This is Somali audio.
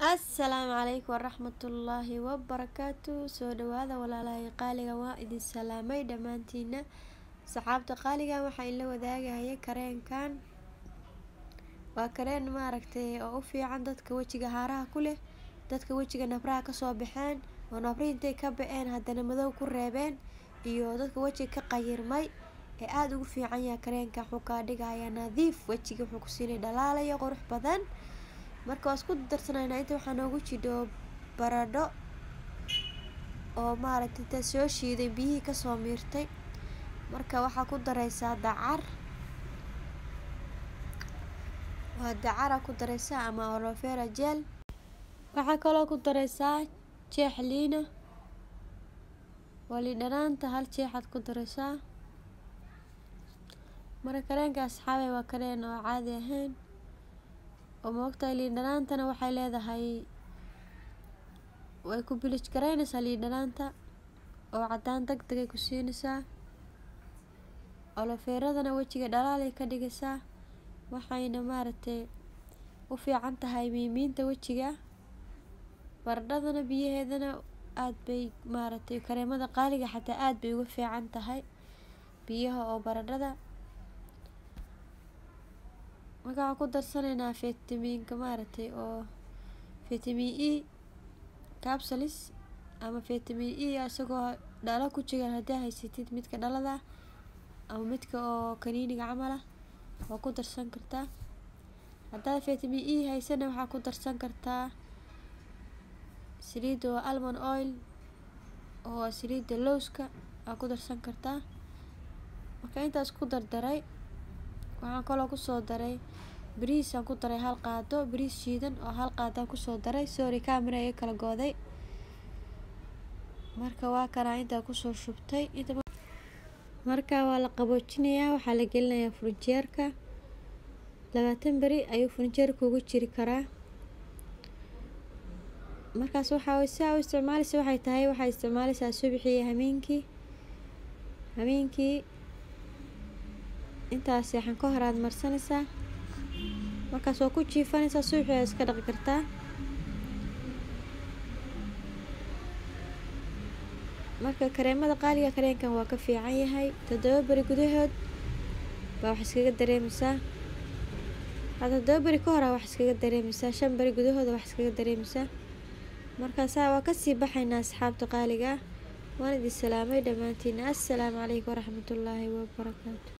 assalaamu calaykum waraxmatullaahi wabarakaatu soo dhawaada walaalahay qaaliga waa idin salaamay dhammaantiina saxaabta qaaliga waxaa inla wadaagaya kareenkan waa kareen maaragtay oo u fiican dadka wejiga haaraha ku leh dadka wejiga nabraha kasoo baxeen oo nabri intay ka ba-een haddana madow ku reebeen iyo dadka wejiga ka qayirmay ee aada ugu fiican yaha kareenka wuxuu kaa dhigayaa nadiif wejiga wuxuu ku siinay dhalaalayo qurux badan marka waa isku darsanayna inta waxaa noogu jidho baradho oo maaragtay inta soo shiiday biyihii kasoo miirtay marka waxaa ku dareysaa dacar waa dacara ku dareysaa ama olofera jel waxaa kaloo ku dareysaa jeex liina waa liindhanaanta hal jeexaad ku dareysaa marka kareenka asxaabay waa kareen oo caadi ahayn oo moogtahay liindhanaantana waxay leedahay way ku bilij garaynaysaa liindhanaanta oo cadaan deg degay ku siinaysaa olofeeradana wejiga dhalaalay ka dhigaysaa waxayna maaragtay u fiican tahay miimiinta wejiga baradhadana biyaheedana aada bay maaragtay kareemada qaaliga xataa aada bay uga fiican tahay biyaha oo baradhada marka waxaan ku darsanaynaa fitamiinka maaragtay oo fitamin e capsulis ama fitamin e isagoo dhalo ku jigan haddii haysatid midka dhalada ama midka oo kaniiniga camala waa ku darsan kartaa haddaad fitamin e haysana waxaa ku darsan kartaa saliidda oo almond oil oo saliidda lowska waa ku darsan kartaa marka intaas ku dardaray waxaan kaloo kusoo daray bariisaan ku daray hal qaado bariis shiidan oo hal qaadaan kusoo daray sorry camera iga kala gooday marka waa kanaa intaa kusoo shubtay marka waa la qaboojinayaa waxaa la gelinayaa furjeerka labaatan beri ayuu furjeerka ugu jiri karaa markaas waxaa si aa u isticmaaleysa waxay tahay waxaa isticmaaleysaa subixii hameenkii hameenkii intaas seexan ka hor aad marsanaysaa markaas waa ku jiifanaysaa suuxi aad iska dhaqi kartaa marka kareemada qaaliga kareenkan waa ka fiican yahay toddoba beri gudahood baa wax iskaga dareemaysaa toddoba beri ka hora wax iskaga dareemaysaa shan beri gudahooda wax iskaga dareemaysaa markaasaa waa kasii baxaynaa asxaabta qaaliga ah waan idin salaamay dhammaantiin assalaamu calaykum waraxmatullaahi wabarakaatu